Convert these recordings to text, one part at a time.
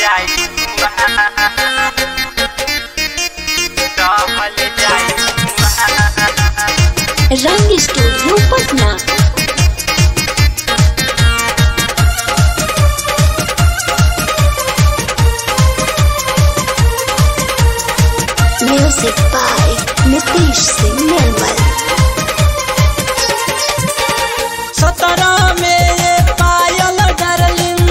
जाई रहल जाई Rang studio Patna music by Nitish Singh Nirmal सत्रह में ये पायल डार्लिंग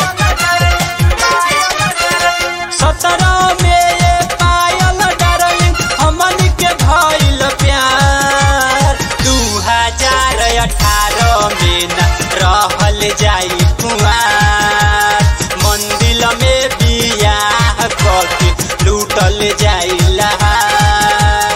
सत्रह में ये पायल डार्लिंग हमन के भइल प्यार दू हजार अठारह में न रहल जाई कुआर मंदिर में बियाह करके लूटल जाई लहार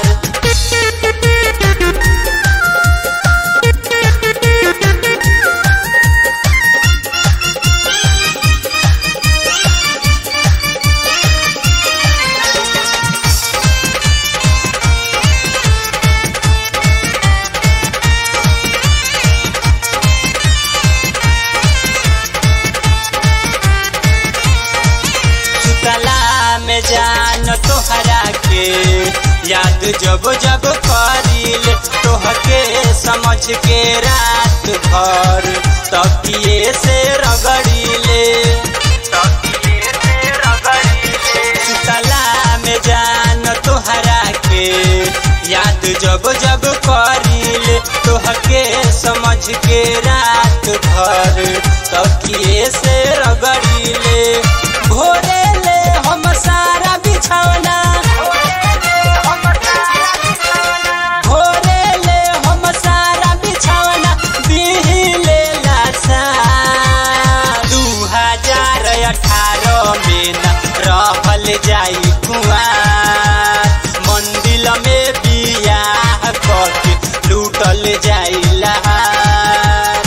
सुतला में जान तोहरा के याद जब जब करिल तोहके समझ के रात भर तकिए से रगड़िले तकिए से रगड़िले सुतला में जान तोहरा के याद जब जब करिल तोहके समझ के रात भर तकिए से रगड़िले भोरे ले हम सारा बिछौना भोरे ले हम सारा बिछौना बिहिले लासा दू हजार अठारह में न रहल जाई कुआर मंदिर में बियाह करके लूटल जाई लहार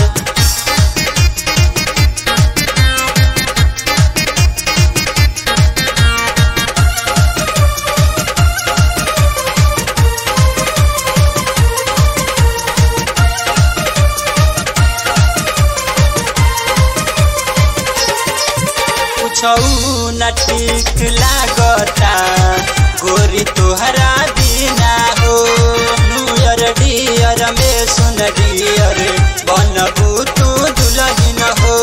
कुछौ न ठीक लागता गोरी तोहरा बिना हो न्यूयर डियर में सुन डियर बनबू तू दुलहिन हो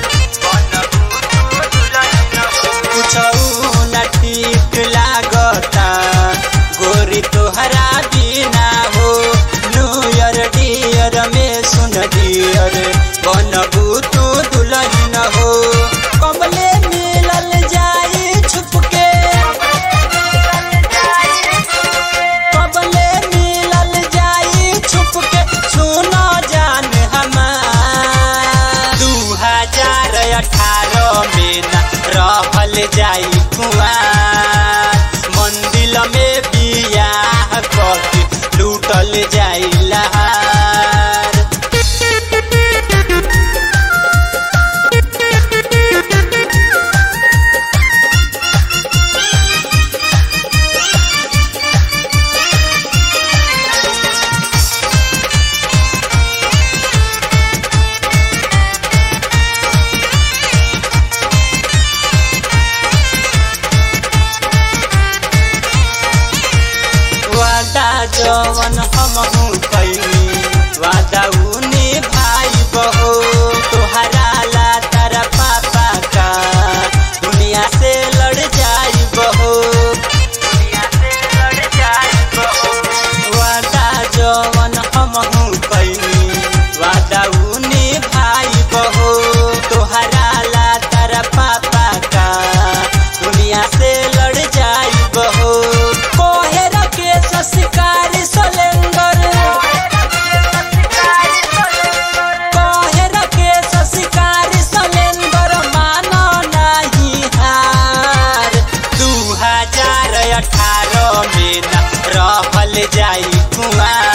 कुछौ न ठीक लागता गोरी तोहरा बिना हो न्यूयर डियर में सुन डियर बनबू तू दुलहिन हो कमले मिलल जाई छुपके कबले मिलल जाई छुपके सुनो जान हमार दू हजार अठारह में न रहल जाई कुआर मंदिर में बियाह करके लूटल जाई लहार वादा जवन हमहू कैनी वादा उने भाई बहो तोहरा ला तारा पापा का दुनिया से लड़ जाई बहो दुनिया से लड़ जाई बहो वादा जवन हमहू कैनी वादा उने भाई बहो तोहरा ला तारा पापा का दुनिया से लड़ जाई बहो कोहेर के सस्कारी सलेंगर कोहेर के सस्कारी सलेंगर मानो नाही हार दू हजार अठारह में न रहल जाई कुआर